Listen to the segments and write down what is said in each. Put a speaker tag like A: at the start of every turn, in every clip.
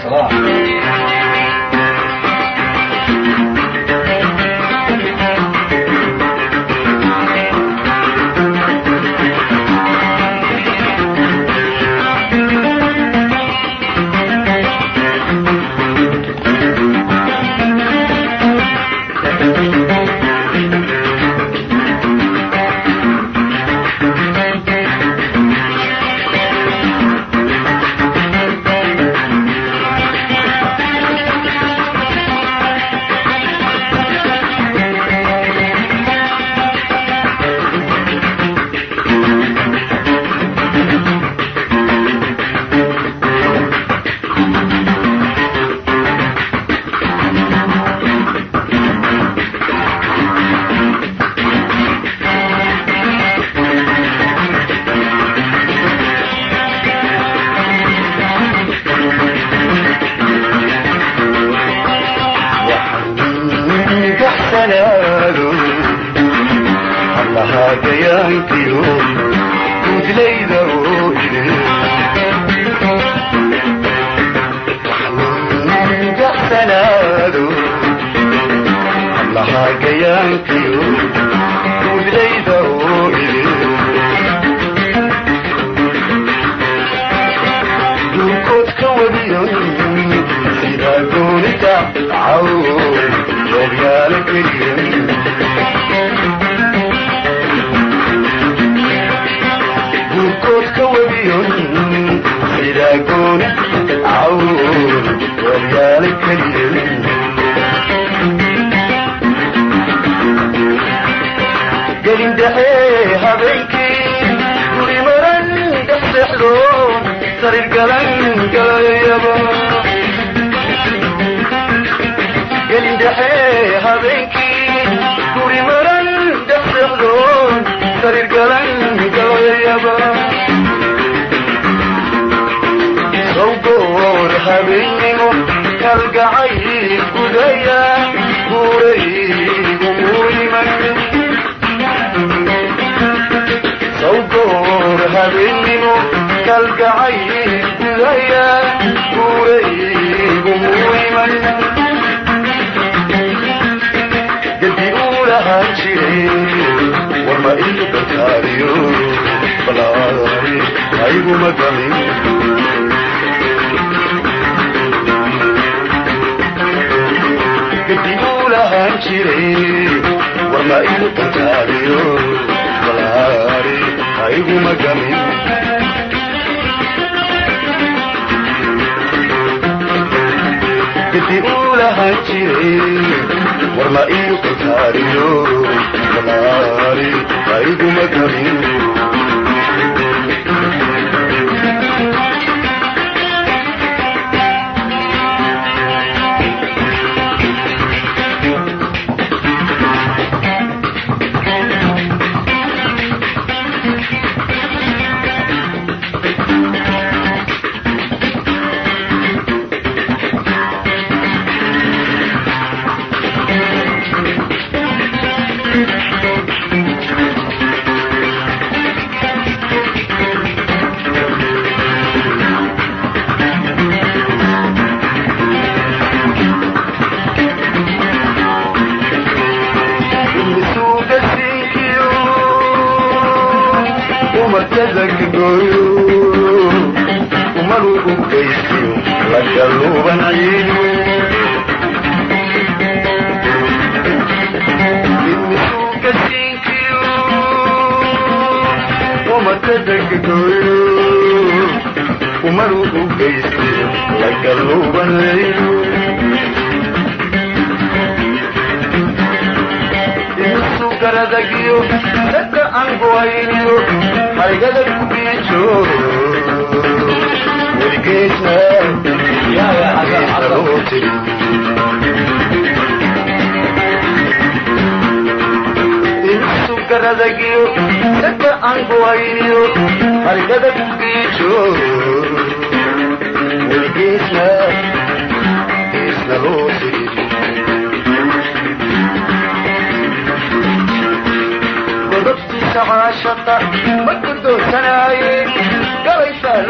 A: godobtiisa caashaqa ma guddoonsanaaye gabaysaa la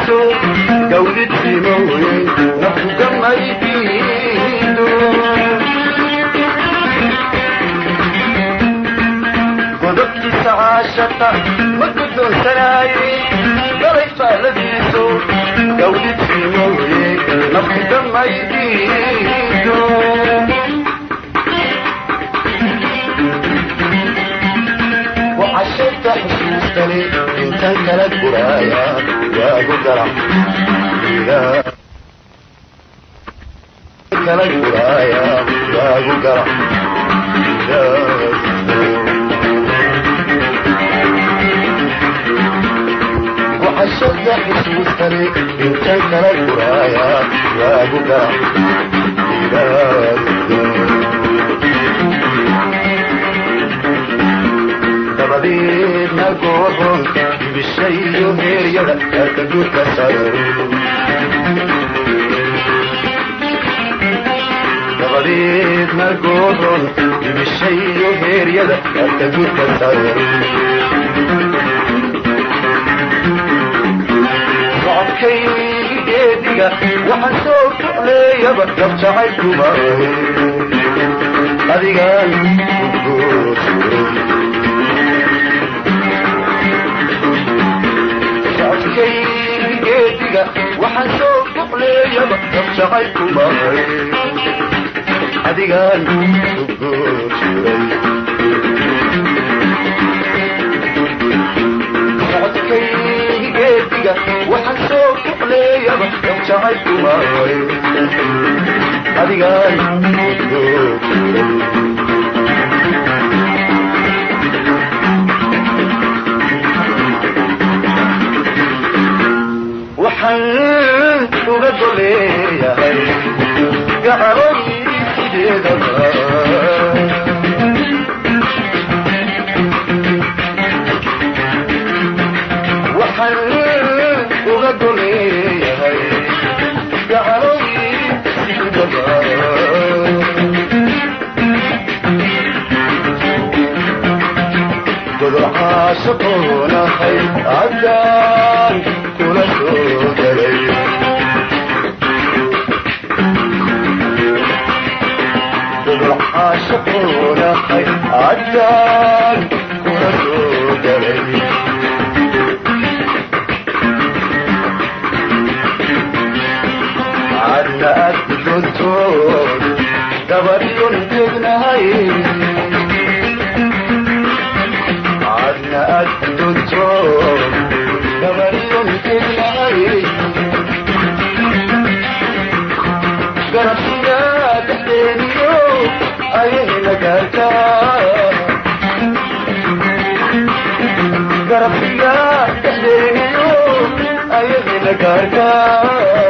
A: labadiisu gawdidsimooye nafugamaydiidu godobkiisa caashata ma guddoonsanaaye galay faaladiisu gawdidsimooye nafugamaydiidu وعشرت حسوستني انت كلك برايا يا قدرة لا كلك برايا يا قدرة وعشرت حسوستني انت كلك برايا يا قدرة لا dabadeedna gooxoon ibishayo heeryada aka guurka saro dabadeedna gooxoon ibishayo heeryada aka guurka saro socodkaygi geediga waxaan soo kacleeyaba dabjacay kuma adigaan kugoosuro geediga waxaan soo kuqleeyaba dabjacay kumay adigaan ugoosiray socodkaygi geediga waxaan soo kuqleeyaba dabjacay kumay adigaan ugoosiray waxaan uga goleeyahay gacaroy sideedaba waxaan uga goleeyahay gacaroy sideedaba godorcaashaqoonahay caddaan kula soo galay godorcaashaqoonahay caddaan kula soo galay cadna aad gudontood gabadhyon tegnahay cadna aad gudontood gabadhyon tegnahay garabsiga dhexdeeniyo ayayna gaartaa garabsiga dhexdeeniyo ayayna gaartaa